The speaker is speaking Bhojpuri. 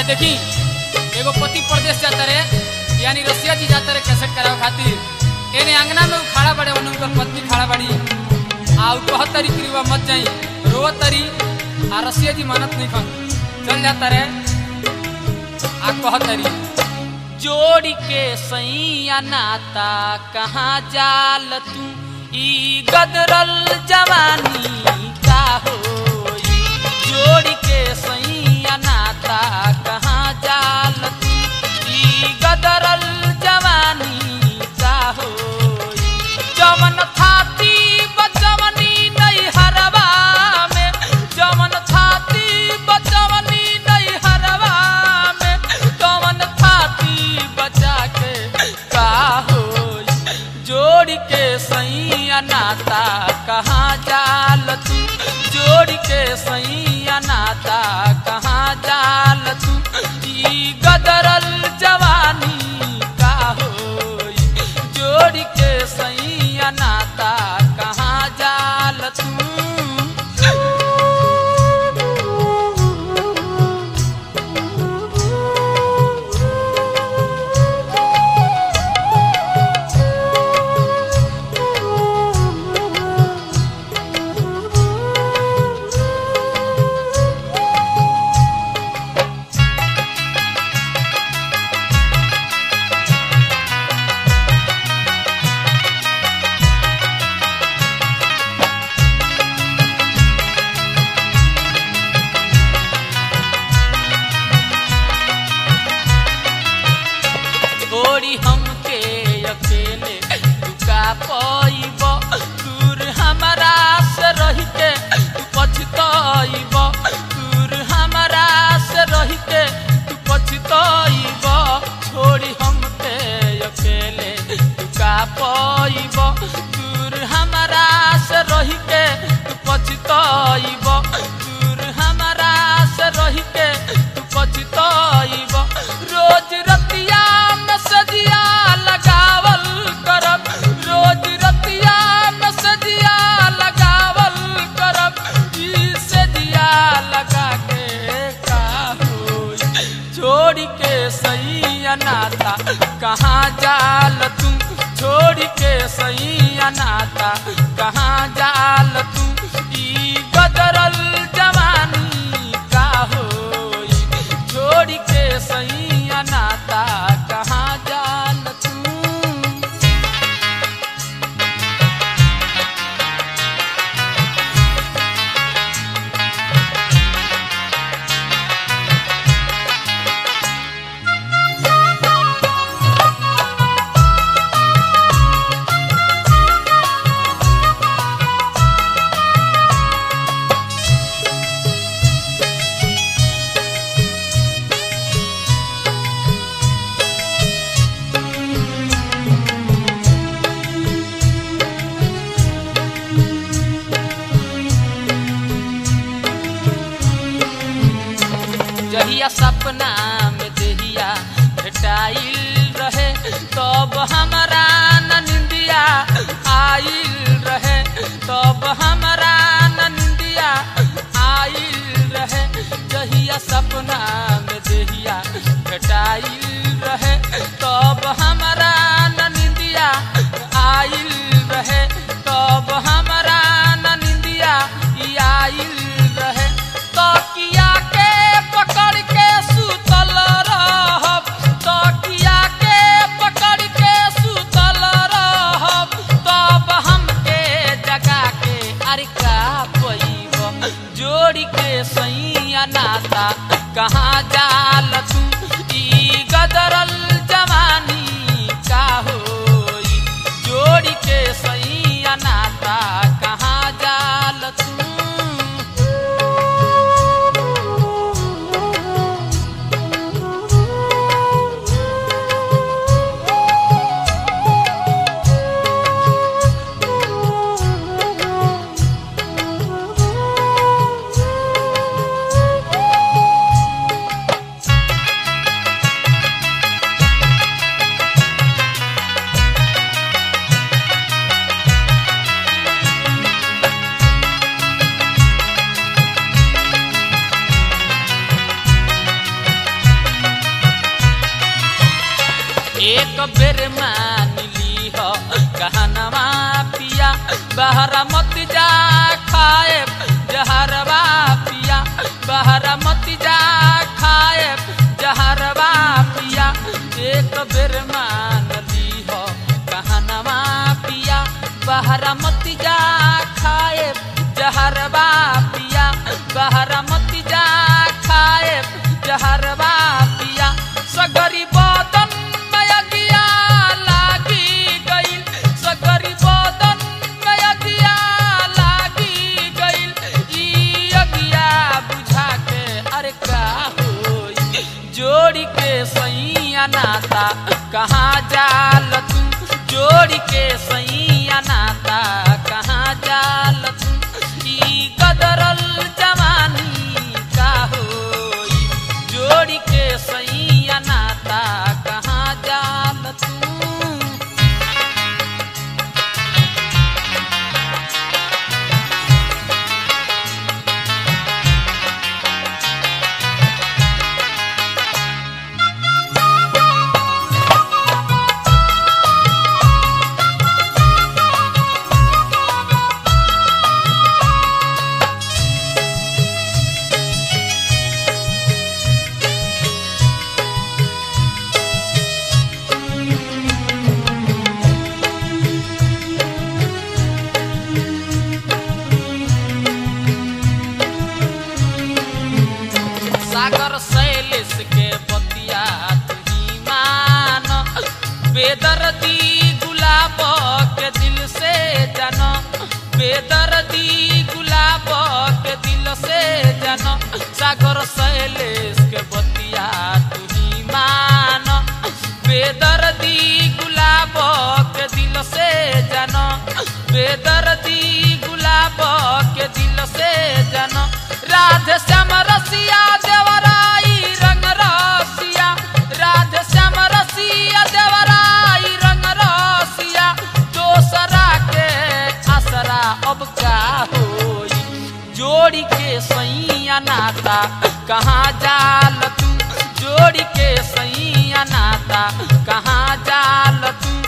देखी एगो पति प्रदेश जाता रे यानी रसिया जी जाता रे कैसेट करावे खातिर एने अंगना में उ खड़ा बड़े ओने उनकर पत्नी खड़ा बड़ी आ उ कहत तरी कि रुआ मत जाई रोवत तरी आ रसिया जी मानत नहीं खन चल जाता रे आ कहत तरी जोड़ के सैया नाता कहाँ जाल तू ई गदरल जवानी का होई जोड़ के सैया नाता कहाँ जाल तू ई गदरल जवानी का होई जमन थाती बचवनी नहीं हरवा में जमन थाती बचवनी नहीं हरवा में जमन थाती बचा के का होई जोड़ के सैया नाता कहाँ जाल तू जोड़ के सैया नाता कहाँ जाल तू ई गदरल जवानी का होई जोड़ के सैया नाता कहाँ जाल तू छोड़ी हमके अकेले दुका पईब दूर हमारा से रही के तू पछतईब दूर हमारा से रही के तू पछतईब छोड़ी हमके अकेले दुका पईब दूर हमारा से रही के तू पछतईब दूर हमारा से रही के तू पछतईब रोज रतिया में सजिया लगावल करब रोज रतिया में सजिया लगावल करब ई सजिया लगा के का होई छोड़ के सैया नाता कहाँ जाल तू छोड़ के सैया नाता कहाँ जाल तू ई गदरल जवानी का होई छोड़ के सैया नाता कहाँ जाल तू जहिया सपना में देहिया भेटाइल रहे तब हमारा न निंदिया आइल रहे तब हमारा न निंदिया आइल रहे जहिया सपना में देहिया भेटाइल रहे तब हमारा न निंदिया आइल रहे तब हमारा न निंदिया ई आइल रहे तकिया के पकड़ के सुतल रहब तकिया के पकड़ के सुतल रहब तब हमके जगा के अरे का पैब जोड़ के सैया नाता कहाँ जाल तू ई गदरल जवानी का होई जोड़ के सैया नाता कहाँ जाल तू बेर मान ली हो कहनवा पिया बहरा मत जा खाए जहरवा पिया बहरा मत जा खाए जहरवा पिया एक बेर मान ली हो कहनवा पिया बहरा मत जा खाए जहरवा पिया बहरा मत जा खाए जहरवा पिया सगरी बदन मयगिया लागी गइल सगरी बदन मयगिया लागी गइल ई अगिया बुझा के अरे का होई जोड़ी के सैया नाता कहाँ जाल तू जोड़ी के सैया नाता कहाँ जाल तू ई कदरल जवानी का होई जोड़ी के सैया नाता कहाँ जाल तू सागर शैलेश के बतिया तुही मान बेदर्दी गुलाब के दिल से जन बेदर्दी गुलाब के दिल से जन सागर शैलेश के बतिया तुही मान बेदर्दी गुलाब के दिल से जन बेदर्दी गुलाब के दिल से जन राधे श्याम रसिया देवराई रंग रसिया राधे श्याम रसिया देवराई रंग रसिया दोसरा के असरा अब का होई जोड़ी के सैया नाता कहाँ जाल तू जोड़ी के सैया नाता कहाँ जाल तू